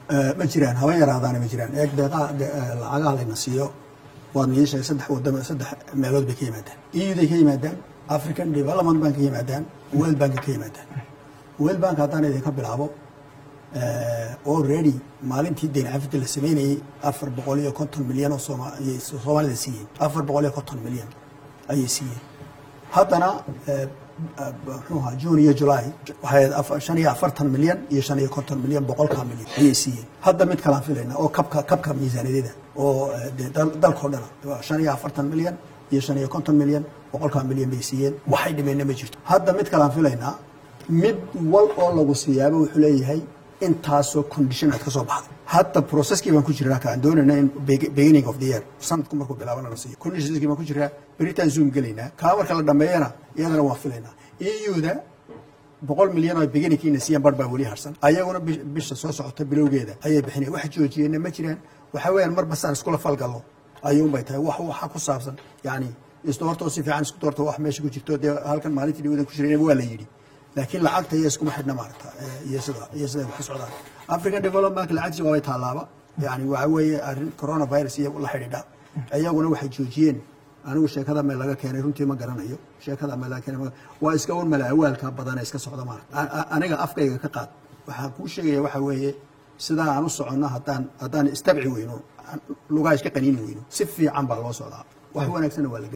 ma jiraan haba yaraadaana ma jiraan eeg deeqaha lacagaha layna siiyo waad nii sheegay saddex wadamo saddex meelood bay ka yimaadaan euday ka yimaadaan african development bank ka yimaadaan world bank ka yimaadaan world bank haddaan idinka bilaabo already maalintii deyn cafida la sameynayey afar boqol iyo konton milyan oo soomay soomaalida siiyeen afar boqol iyo konton milyan ayay siiyeen haddana muxuu ahaa june iyo july waxay shan iyo afartan milyan iyo shan iyo konton milyan boqolkaa milyan ayay siiyeen hadda mid kalaan filayna oo kabka kabka miisaaniyadeeda oo de dalkao dhana shan iyo afartan milyan iyo shan iyo konton milyan boqolkaa milyan bay siiyeen waxay dhimeenna ma jirto hadda mid kalaan filaynaa mid wal oo lagu siiyaaba wuxuu leeyahay intaasoo condition aad ka soo baxday hadda processkii baan ku jiraa kaan doonayna in beginning of the year sanadku markuu bilaabana la siiyo conditionskii baan ku jiraa beritaan zoom gelaynaa kaa marka la dhameeyana iyadana waan filaynaa euda boqol milyan oo beginningkiina siiyaan bar baa weli harsan ayaguna bisha soo socota bilowgeeda ayay bixinaya wax joojiyeenna ma jiraan waxaa weeyaan marba saan iskula falgallo ayuunbay tahay wax waxa ku saabsan yani isdoortoo si fiican isku doorto wax meesha ku jirto dee halkan maalintii dhawadan ku jirayna waa la yidhi laakiin lacagta iyo iskuma xidhna maarata iyo sida iyo siday wax ka socdaan african development bank lacagtiisa waabay taalaaba yani waxa weeye arrin coronavirus iyo la xidhiidha iyaguna waxay joojiyeen anigu sheekada meel laga keenay runtii ma garanayo sheekada meel laga keenay waa iska un mala awaalka badan iska socda maarata aniga afkayga ka qaad waxaan kuu sheegaya waxa weeye sidaa aan u soconno haddaan haddaan istabci weyno lugaa iska qaniini weyno si fiican baa loo socdaa wax wanaagsanna waa la